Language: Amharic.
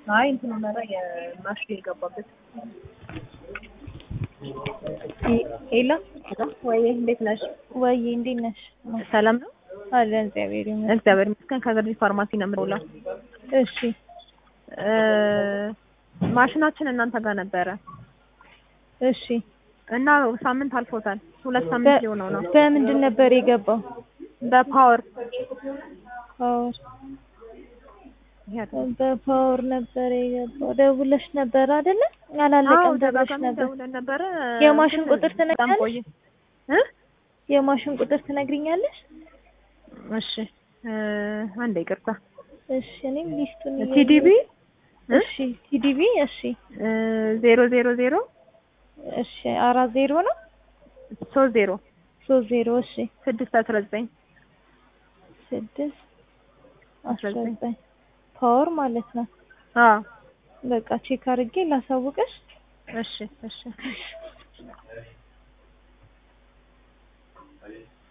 አይ እንትን ነበረ የማሽን የገባበት ሄሎ ወይ እንዴት ነሽ? ወይ እንዴት ነሽ? ሰላም ነው አለን እግዚአብሔር ይመስገን። እግዚአብሔር ይመስገን። ከገርጂ ፋርማሲ ነው የምደውለው። እሺ እ ማሽናችን እናንተ ጋር ነበረ እሺ እና ሳምንት አልፎታል። ሁለት ሳምንት ሊሆነው ነው። በምንድን ነበር የገባው? በፓወር ፓወር በፓወር ነበር የገባው። ደውለሽ ነበር አይደለ? አላለቀም ደውለሽ ነበር። ደውለን ነበረ። የማሽን ግን ቁጥር በጣም ትነግሪኛለሽ? ቆየ እ የማሽን ቁጥር ትነግሪኛለሽ? እሺ እ አንዴ ይቅርታ እሺ እኔም ሊስቱን ቲዲቢ እሺ ቲዲቢ እሺ ዜሮ ዜሮ ዜሮ እሺ አራት ዜሮ ነው ሶስት ዜሮ ሶስት ዜሮ እሺ ስድስት አስራ ዘጠኝ ስድስት አስራ ዘጠኝ ፓወር ማለት ነው። አዎ በቃ ቼክ አድርጌ ላሳውቅሽ። እሺ እሺ